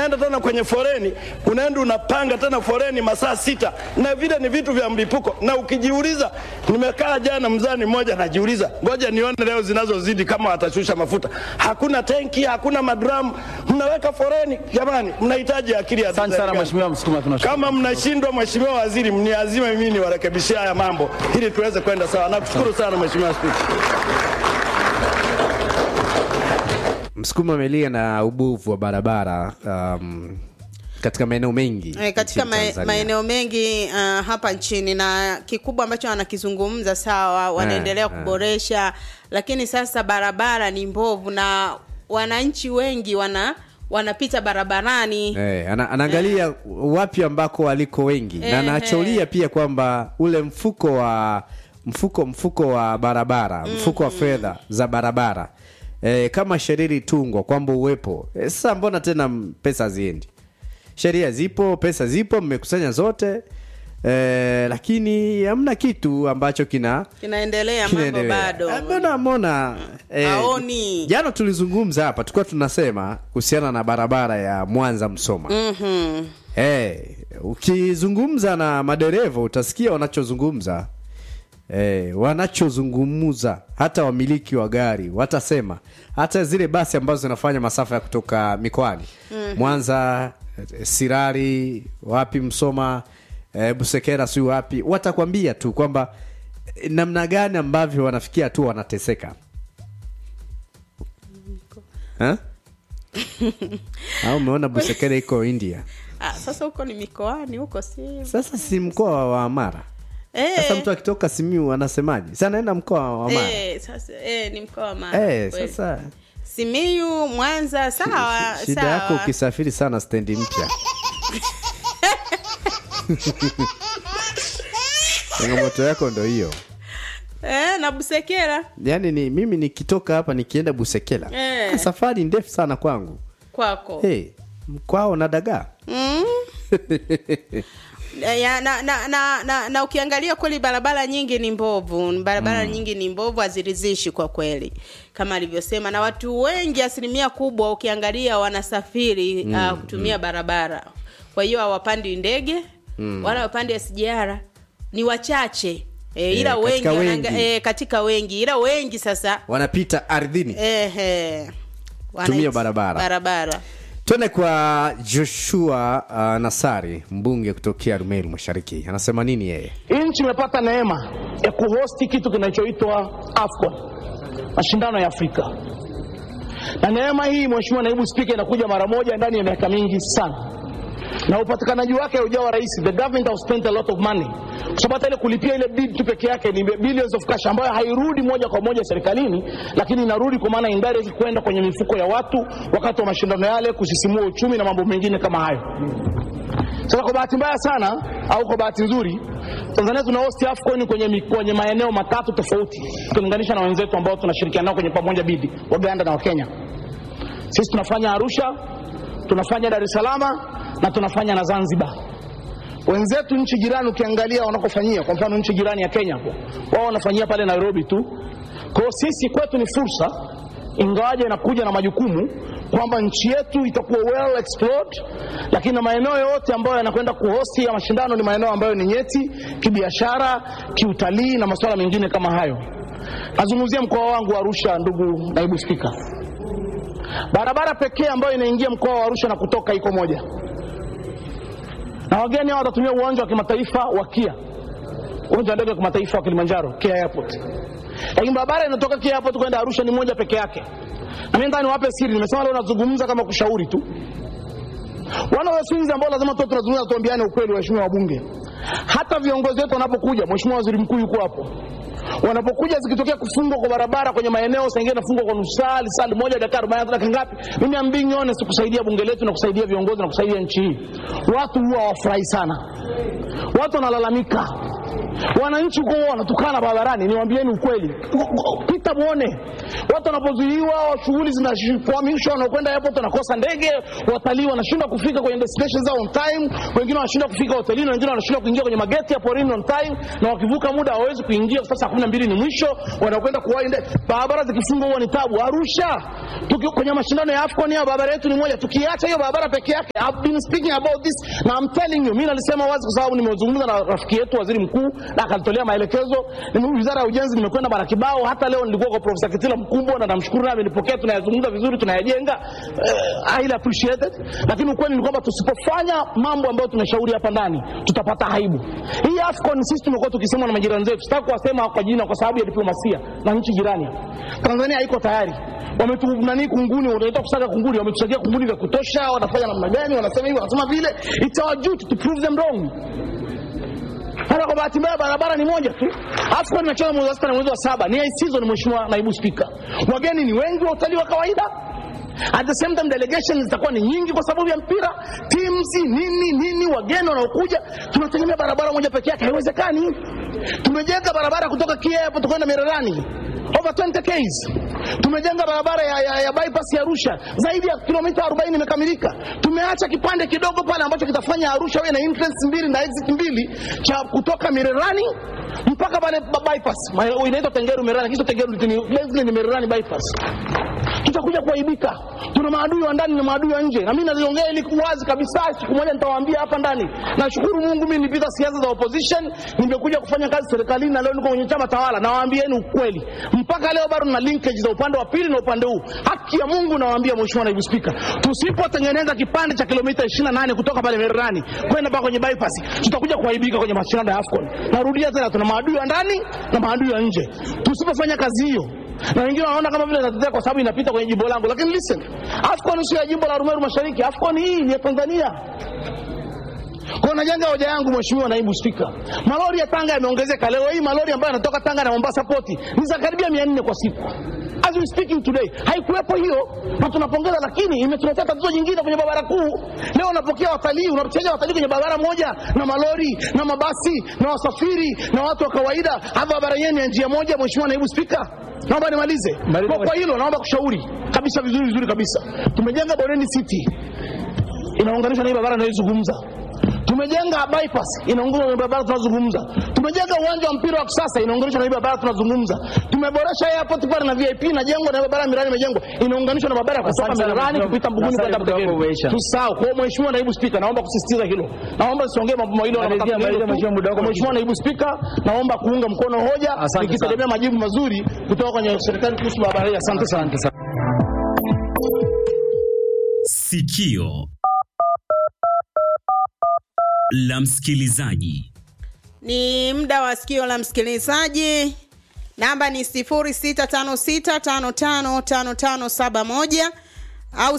unaenda tena kwenye foreni, unaenda unapanga tena foreni masaa sita, na vile ni vitu vya mlipuko. Na ukijiuliza, nimekaa jana mzani mmoja, najiuliza ngoja nione leo zinazozidi kama watashusha mafuta. Hakuna tenki, hakuna madramu, mnaweka foreni. Jamani, mnahitaji akili ya Asante sana mheshimiwa Msukuma, tunashukuru. kama mnashindwa, mheshimiwa waziri, mniazime mimi niwarekebishie haya mambo ili tuweze kwenda sawa. Nakushukuru sana mheshimiwa Spika. Msukuma amelia na ubovu wa barabara um, katika maeneo mengi Eh, katika nchini ma- Tanzania. maeneo mengi uh, hapa nchini na kikubwa ambacho wanakizungumza sawa, wanaendelea Eh, eh. kuboresha, lakini sasa barabara ni mbovu na wananchi wengi wana wanapita barabarani Eh, ana, anaangalia wapi ambako waliko wengi na Eh, anacholia pia kwamba ule mfuko wa mfuko mfuko wa barabara mfuko wa fedha za barabara eh, kama sheria ilitungwa kwamba uwepo eh, sasa mbona tena m- pesa haziendi sheria zipo pesa zipo mmekusanya zote eh, lakini hamna kitu ambacho kina kinaendelea mambo kinaendelea. bado Eh, mbona mbona eh, Haoni. jana tulizungumza hapa tulikuwa tunasema kuhusiana na barabara ya Mwanza Msoma Mhm. Eh, ukizungumza na madereva utasikia wanachozungumza eh, wanachozungumza hata wamiliki wa gari watasema hata zile basi ambazo zinafanya masafa ya kutoka mikoani Mwanza eh, Sirari wapi Msoma eh, Busekera si wapi watakwambia tu kwamba eh, namna gani ambavyo wanafikia tu wanateseka Ha? au umeona Busekera iko India Ah, sasa huko ni mikoani huko si sasa si mkoa wa Mara. Eh. Sasa mtu akitoka Simiu anasemaje? Sasa anaenda mkoa wa Mara. Eh, sasa eh, ni mkoa wa Mara. Eh, kweli. sasa Simiyu, Mwanza, sawa shida sawa. yako ukisafiri sana stendi mpya. Changamoto yako ndo hiyo. eh, na Busekera Yaani ni mimi nikitoka hapa nikienda Busekela. Eh. Safari ndefu sana kwangu. kwako Hey, mkwao na dagaa. mm. ya, na, na, na, na, na ukiangalia kweli barabara nyingi ni mbovu barabara nyingi ni mbovu haziridhishi kwa kweli kama alivyosema na watu wengi asilimia kubwa ukiangalia wanasafiri uh, kutumia barabara kwa hiyo hawapandi ndege wala hawapandi SGR ni wachache e, ila Eh, wengi, katika wanaanga- wengi. eh, katika wengi ila wengi sasa Wanapita ardhini. ehe, Tumia wanaita- barabara. barabara Tuende kwa Joshua uh, Nasari, mbunge kutokea Rumeru Mashariki. Anasema nini yeye? nchi imepata neema ya kuhosti kitu kinachoitwa AFCON, mashindano ya Afrika, na neema hii, Mheshimiwa Naibu Spika, inakuja mara moja ndani ya miaka mingi sana, na upatikanaji wake haujawa rahisi. The government have spent a lot of money, kwa sababu hata ile kulipia ile bid tu peke yake ni billions of cash ambayo hairudi moja kwa moja serikalini, lakini inarudi kwa maana indirect kwenda kwenye mifuko ya watu wakati wa mashindano yale, kusisimua uchumi na mambo mengine kama hayo. Sasa kwa bahati mbaya sana au kwa bahati nzuri, Tanzania tuna host AFCON kwenye, mi- kwenye maeneo matatu tofauti ukilinganisha na wenzetu ambao tunashirikiana nao kwenye pamoja bidi, Waganda na Wakenya. Sisi tunafanya Arusha, tunafanya Dar es Salaam na tunafanya na Zanzibar. Wenzetu nchi jirani ukiangalia wanakofanyia, kwa mfano nchi jirani ya Kenya hapo, wao wanafanyia pale Nairobi tu. Kwa hiyo sisi kwetu ni fursa, ingawaje inakuja na majukumu kwamba nchi yetu itakuwa well explored, lakini na maeneo yote ambayo yanakwenda kuhosti ya mashindano ni maeneo ambayo ni nyeti kibiashara, kiutalii na masuala mengine kama hayo. Nazungumzia mkoa wangu wa Arusha, ndugu naibu spika. Barabara pekee ambayo inaingia mkoa wa Arusha na kutoka iko moja, na wageni hao watatumia uwanja wa kimataifa wa KIA, uwanja wa ndege wa kimataifa wa Kilimanjaro, KIA Airport. Lakini barabara inatoka KIA Airport kwenda Arusha ni moja peke yake. Na mimi ndani niwape siri, nimesema leo nazungumza kama kushauri tu. Wana wasinzi ambao lazima tu tunazungumza, tuambiane ukweli, waheshimiwa wabunge. Hata viongozi wetu wanapokuja, mheshimiwa waziri mkuu yuko hapo, wanapokuja zikitokea kufungwa kwa barabara kwenye maeneo sengine nafungwa kwa nusu saa saa moja dakika arobaini dakika ngapi, mimi am being honest, kusaidia bunge letu na kusaidia viongozi na kusaidia nchi hii, watu huwa hawafurahi sana, watu wanalalamika wananchi huko huwa wanatukana barabarani niwaambieni ukweli pita muone watu wanapozuiliwa shughuli zinakwamishwa wanakwenda airport wanakosa ndege watalii wanashindwa kufika kwenye destination zao on time wengine wanashindwa kufika hotelini wengine wanashindwa kuingia kwenye mageti ya porini on time na wakivuka muda hawawezi kuingia kwa sasa kumi na mbili ni mwisho wanakwenda kuwahi ndege barabara zikifungwa huwa ni tabu arusha tuki, kwenye mashindano ya afcon ya barabara yetu ni moja tukiacha hiyo barabara peke yake I've been speaking about this na I'm telling you mimi nalisema wazi kwa sababu nimezungumza na rafiki yetu waziri mkuu na akalitolea maelekezo Nime- wizara ya ujenzi nimekwenda mara kibao hata leo nilikuwa kwa profesa kitila mkubwa na namshukuru naye amenipokea tunayazungumza vizuri tunayajenga uh, highly appreciated lakini ukweli ni kwamba tusipofanya mambo ambayo tumeshauri hapa ndani tutapata aibu hii afcon sisi tumekuwa tukisema na majirani zetu sitaki kuwasema kwa jina kwa sababu ya diplomasia na nchi jirani tanzania haiko tayari wametunani kunguni wanaita kusaga kunguni wametusagia kunguni vya kutosha wanafanya namna gani wanasema hivi wanasema vile it's our duty to prove them wrong hata kwa bahati mbaya barabara ni moja tu AFCON inacheza mwezi wa sita na mwezi wa saba ni high season mheshimiwa naibu spika wageni ni wengi wa utalii wa kawaida at the same time delegation zitakuwa ni nyingi kwa sababu ya mpira teams nini nini wageni wanaokuja tunategemea barabara moja peke yake haiwezekani tumejenga barabara kutoka Kia Airport kwenda Mererani over 20 Ks. Tumejenga barabara ya, ya, ya bypass ya Arusha zaidi ya kilomita 40 imekamilika. Tumeacha kipande kidogo pale ambacho kitafanya Arusha iwe na entrance mbili na exit mbili cha kutoka Mererani mpaka pale ba- bypass Ma- inaitwa Tengeru Mererani, kisha Tengeru ni basically ni Mererani bypass tutakuja kuaibika. Tuna maadui wa ndani na maadui wa nje, na mimi naliongea ili wazi kabisa. Siku moja nitawaambia hapa ndani. Nashukuru Mungu, mimi nilipita siasa za opposition, nimekuja kufanya kazi serikalini na leo niko kwenye chama tawala. Nawaambieni ukweli, mpaka leo bado na linkage za upande wa pili na upande huu. Haki ya Mungu, nawaambia Mheshimiwa Naibu Spika, tusipotengeneza kipande cha kilomita 28 kutoka pale Mererani kwenda mpaka kwenye bypass, tutakuja kuaibika kwenye mashindano ya AFCON. Narudia tena, tuna maadui wa ndani na maadui wa nje. Tusipofanya kazi hiyo na wengine wanaona kama vile natetea kwa sababu inapita kwenye jimbo langu, lakini listen, AFCON sio ya jimbo la Rumeru Mashariki. AFCON hii ni ya Tanzania. Kwa najenga hoja yangu Mheshimiwa Naibu Spika, malori ya Tanga yameongezeka. Leo hii malori ambayo yanatoka Tanga na Mombasa poti ni za karibia 400 kwa siku. As we speaking today, haikuwepo hiyo na tunapongeza, lakini imetuletea tatizo jingine kwenye barabara kuu. Leo unapokea watalii, unachaja watalii kwenye barabara moja na malori na mabasi na wasafiri na watu wa kawaida. Hapa barabara yenu ya njia moja, Mheshimiwa Naibu Spika, naomba nimalize kwa, kwa hilo naomba kushauri kabisa vizuri vizuri kabisa. Tumejenga Bondeni City inaunganishwa na hii barabara inayozungumza. Tumejenga bypass inaunganishwa na barabara tunazungumza. Tumejenga uwanja wa mpira wa kisasa inaunganishwa na hii barabara tunazungumza. Tumeboresha airport pale na VIP inajengwa na barabara mirani imejengwa inaunganishwa na barabara ya kutoka Asante sana, Mererani Mheshimiwa- kupita Mbuguni asante, kwenda muda wako Butegeni. umeisha. Tusahau. Kwa hiyo Mheshimiwa Naibu Spika, naomba kusisitiza hilo. Naomba siongee mambo mawili wala Malizia, matatu. malizia, Mheshimiwa, muda wako Kwa Mheshimiwa Naibu Spika, naomba kuunga mkono hoja Asante nikitegemea majibu mazuri kutoka kwenye serikali kuhusu barabara hii. Asante sana. Sikio la msikilizaji. ni muda wa sikio la msikilizaji namba ni 0656555571 au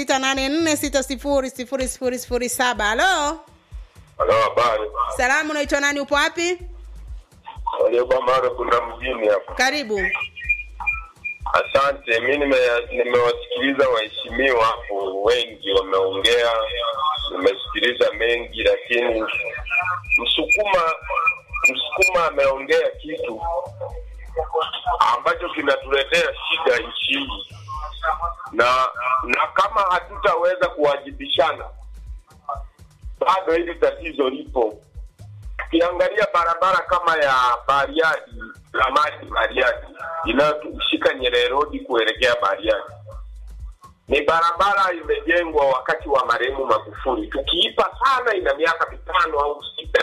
0684600007 halo Halo, habari. salamu unaitwa nani upo wapi Walioba mara kuna mjini hapa. karibu Asante, mi nime- nimewasikiliza waheshimiwa hapo, wengi wameongea, nimesikiliza mengi, lakini Msukuma Msukuma ameongea kitu ambacho kinatuletea shida nchi hii, na na kama hatutaweza kuwajibishana, bado hili tatizo lipo. Ukiangalia barabara kama ya Bariadi Ramadi Bariadi inayoshika Nyerere Road kuelekea Bariadi ni barabara imejengwa wakati wa marehemu Magufuli. Tukiipa sana, ina miaka mitano au sita.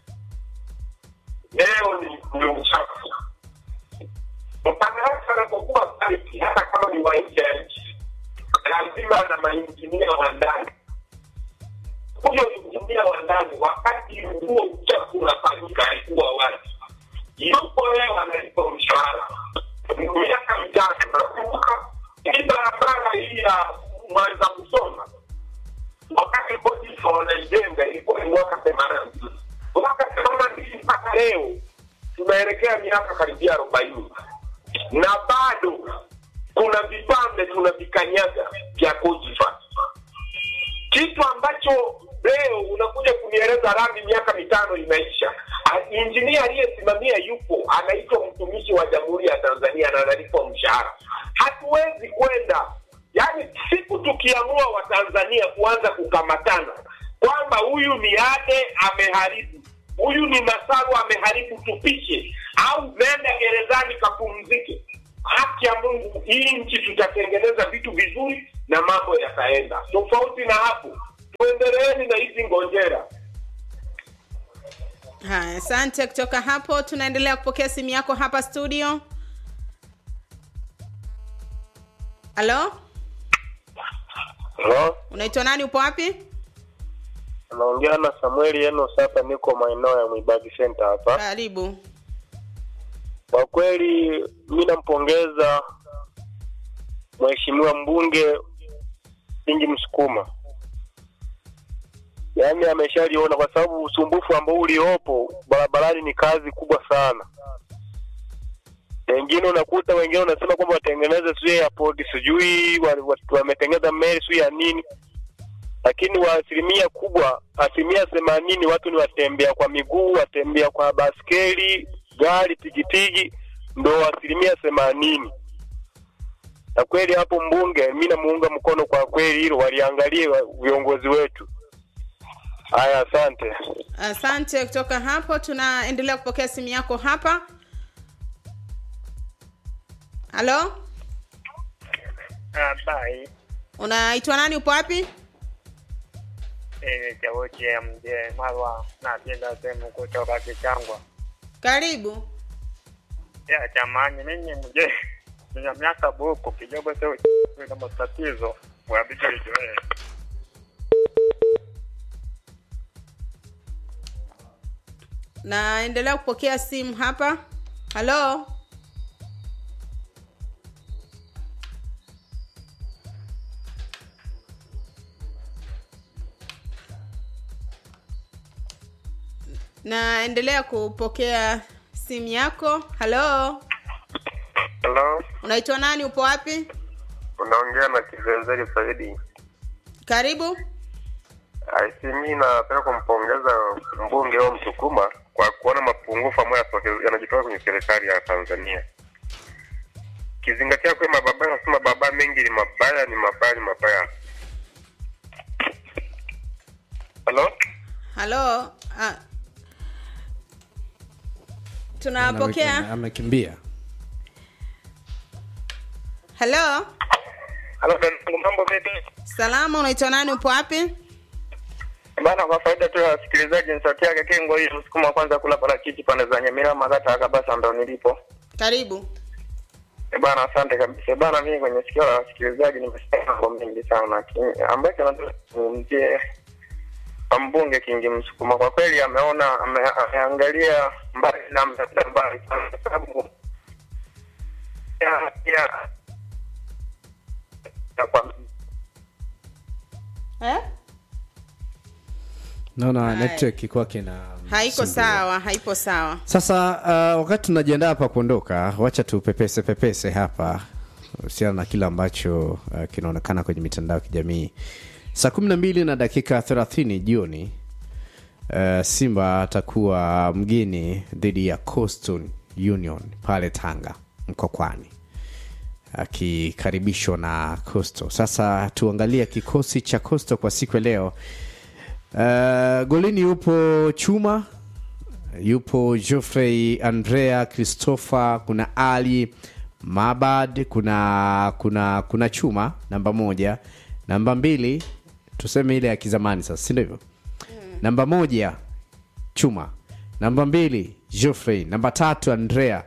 Leo ni, ni uchafu. Mkandarasi anapokuwa site, hata kama ni wa nje ya nchi, lazima na mainjinia wa ndani huyo injinia wa ndani wakati huo uchafu unafanyika alikuwa wapi? Yupo leo analipa mshahara miaka mitatu. Nakumbuka hii barabara hii ya Mwanza Musoma, wakati polisi wanaijenga ilikuwa ni mwaka themanini na mbili mwaka themanini na mbili mpaka leo tunaelekea miaka karibia arobaini na bado kuna vipande tunavikanyaga vya Cogebanque kitu ambacho leo unakuja kunieleza rami miaka mitano imeisha. A- Injinia aliyesimamia yupo, anaitwa mtumishi wa Jamhuri ya Tanzania na analipwa mshahara. Hatuwezi kwenda yaani, siku tukiamua Watanzania kuanza kukamatana kwamba huyu ni Ade ameharibu, huyu ni Masaru ameharibu, tupishe au nenda gerezani kapumzike. Haki ya Mungu, hii nchi tutatengeneza vitu vizuri na mambo yataenda. Tofauti na hapo, tuendeleeni na hizi ngonjera. haya asante kutoka hapo tunaendelea kupokea simu yako hapa studio halo Halo, unaitwa nani upo wapi naongea na Samueli Enos hapa, niko maeneo ya Mwibagi Center hapa. karibu Kwa kweli mi nampongeza mheshimiwa mbunge Kingi Msukuma, yaani ameshaliona, kwa sababu usumbufu ambao uliopo barabarani ni kazi kubwa sana. Wengine unakuta wengine wanasema kwamba watengeneze sijui airport sijui wa- wa- wametengeneza meli sijui ya nini, lakini wa asilimia kubwa, asilimia themanini watu ni watembea kwa miguu, watembea kwa baskeli, gari, pikipiki, ndo asilimia themanini. Na kweli hapo mbunge, mi namuunga mkono kwa kweli, hilo waliangalie wa- viongozi wetu. Haya, asante. asante kutoka hapo tunaendelea kupokea simu yako hapa halo Habari, unaitwa nani upo wapi mimi Chauchi ya mzee Marwa, napenda sehemu kutoka Kichangwa. karibu Ya jamani, mimi mzee nina miaka buku kidogo, sio na matatizo wabidi uzoee. naendelea kupokea simu hapa halo naendelea kupokea simu yako halo Hello, unaitwa nani upo wapi unaongea na Kizenzeri Saidi. karibu Aisi, mi napenda kumpongeza mbunge wa Msukuma kwa kuona mapungufu ambayo yatoke- yanajitoka kwenye serikali ya Tanzania, kizingatia kuwa mababa nasema baba mengi ni mabaya, ni mabaya, ni mabaya. Halo, halo ah. tunapokea amekimbia halo halo, dadangu, mambo vipi? salama unaitwa nani upo wapi Bana, kwa faida tu ya wasikilizaji, ni sauti yake Kengo hii Msukuma kwanza kula parachichi pande za Nyamira Magata Kabasa, ndo nilipo. karibu Eh, Bana, asante kabisa bana. Mimi kwenye sikio la wasikilizaji nimesikia mambo mengi sana, lakini ambacho nataka kuzungumzie kwa mbunge Kingi Msukuma, kwa kweli ameona ame, ameangalia mbali na ameenda mbali sana, kwa sababu ya ya ya kwa eh? naona Hai. network kwake na haiko sawa haipo sawa sasa uh, wakati tunajiandaa hapa kuondoka wacha tupepese pepese hapa husiana na kile ambacho uh, kinaonekana kwenye mitandao ya kijamii saa kumi na mbili na dakika thelathini jioni uh, simba atakuwa mgeni dhidi ya Coastal union pale tanga mkokwani akikaribishwa na Coastal. Sasa tuangalie kikosi cha Coastal kwa siku ya leo. Uh, golini yupo Chuma, yupo Geoffrey Andrea Christopher, kuna Ali Mabad, kuna kuna kuna Chuma namba moja, namba mbili tuseme ile ya kizamani sasa, si ndio hivyo? Namba moja Chuma, namba mbili Geoffrey, namba tatu Andrea,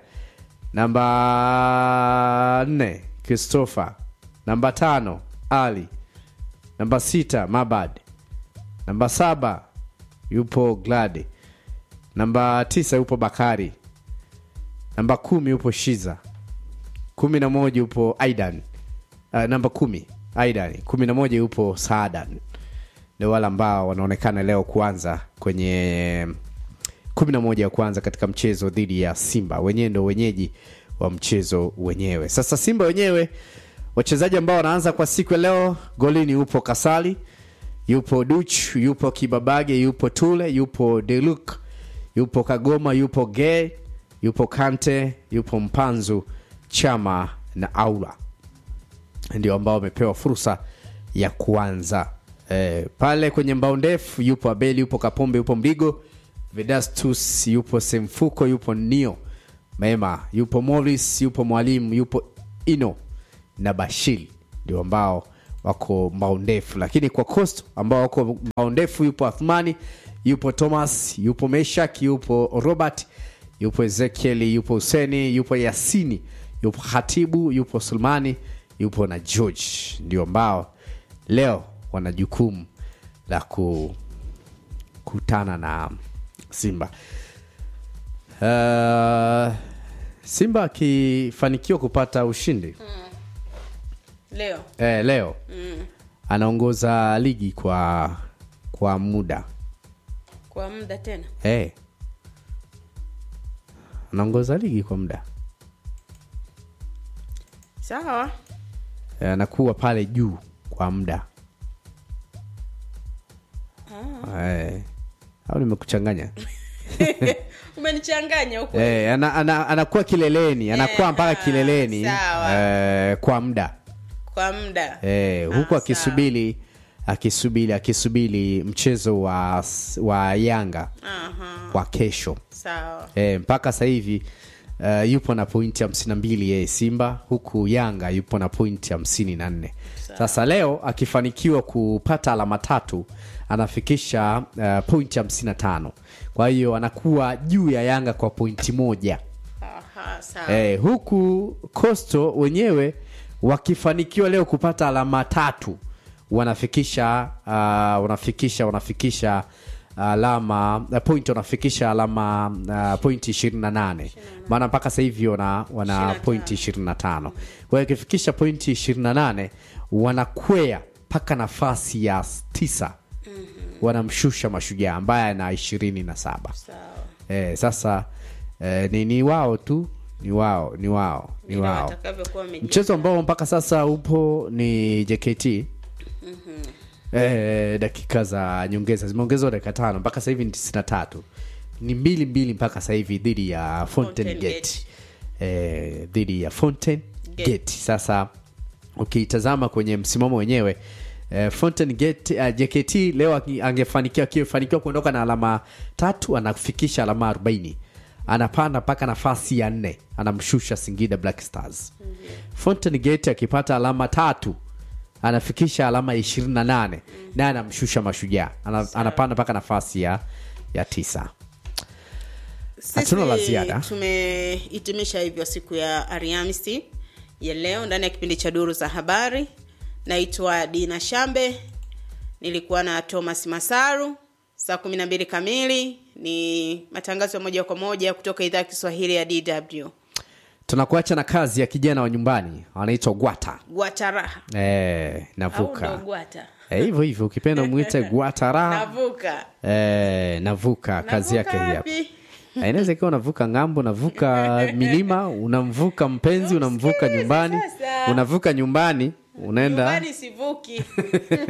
namba nne Christopher, namba tano Ali, namba sita Mabad, namba saba yupo Gladi, namba tisa yupo Bakari, namba kumi yupo Shiza, kumi na moja yupo Aidan, uh, namba kumi Aidan, kumi na moja yupo Saadan. Ndio wale ambao wanaonekana leo kuanza kwenye kumi na moja ya kwanza katika mchezo dhidi ya Simba. Wenyewe ndio wenyeji wa mchezo wenyewe. Sasa Simba wenyewe wachezaji ambao wanaanza kwa siku ya leo, golini upo Kasali, yupo duch yupo kibabage yupo tule yupo deluk yupo kagoma yupo ge yupo kante yupo mpanzu chama na aula ndio ambao wamepewa fursa ya kuanza e, pale kwenye mbao ndefu yupo abeli yupo kapombe yupo mdigo vedastus yupo semfuko yupo nio mema yupo moris yupo mwalimu yupo ino na bashil ndio ambao wako mbao ndefu lakini kwa cost ambao wako mbao ndefu yupo athmani yupo thomas yupo meshak yupo robert yupo ezekieli yupo huseni yupo yasini yupo hatibu yupo sulmani yupo na george ndio ambao leo wana jukumu la kukutana na simba uh, simba akifanikiwa kupata ushindi leo eh, leo mm. anaongoza ligi kwa kwa muda kwa muda tena eh. anaongoza ligi kwa muda sawa Eh, anakuwa pale juu kwa muda eh. au nimekuchanganya umenichanganya huko eh, ana, ana, anakuwa kileleni anakuwa mpaka kileleni sawa. eh, kwa muda kwa muda eh, huku akisubiri akisubiri akisubiri mchezo wa, wa yanga Aha, wa kesho sawa e, mpaka sasa hivi uh, yupo na pointi hamsini na mbili yeye simba huku yanga yupo na pointi hamsini na nne sasa leo akifanikiwa kupata alama tatu anafikisha uh, pointi hamsini na tano kwa hiyo anakuwa juu ya yanga kwa pointi moja Aha, sawa e, huku costo wenyewe wakifanikiwa leo kupata alama tatu wanafikisha uh, wanafikisha wanafikisha alama uh, point wanafikisha alama uh, pointi ishirini na nane maana mpaka sasa hivi wana, wana pointi ishirini na tano kwa hiyo ikifikisha pointi ishirini na nane wanakwea mpaka nafasi ya tisa wanamshusha mashujaa ambaye ana ishirini na saba sawa eh, sasa eh, ni, ni wao tu ni wao ni wao ni Vile wao watakavyokuwa wameji- mchezo ambao mpaka sasa upo ni jkt eh, dakika za nyongeza zimeongezwa dakika tano mpaka sasa hivi ni tisini na tatu ni mbili mbili mpaka sasa hivi dhidi ya fountain Fountain gate eh, dhidi ya fountain Gate. gate sasa ukiitazama kwenye msimamo wenyewe eh, fountain gate uh, jkt leo aki- angefanikiwa akifanikiwa kuondoka na alama tatu anafikisha alama 40 anapanda mpaka nafasi ya nne anamshusha singida black stars fountain gate akipata alama tatu anafikisha alama 28 naye anamshusha mashujaa Ana, anapanda mpaka nafasi ya ya tisa Hatuna la Sisi ziada. tumehitimisha hivyo siku ya Alhamisi ya leo ndani ya kipindi cha duru za habari. Naitwa Dina Shambe, nilikuwa na Thomas Masaru. Saa kumi na mbili kamili ni matangazo ya moja kwa moja kutoka idhaa ya Kiswahili ya DW. tunakuacha na kazi ya kijana wa nyumbani anaitwa gwata Gwataraha eh, au ndo navuka gwata Eh, hivyo hivyo ukipenda mwite gwatara navuka eh, navuka kazi Navuka yake hii hapa wapi? Eh, inaweza ikiwa unavuka ngambo unavuka milima unamvuka mpenzi unamvuka nyumbani sasa. unavuka nyumbani unaenda nyumbani sivuki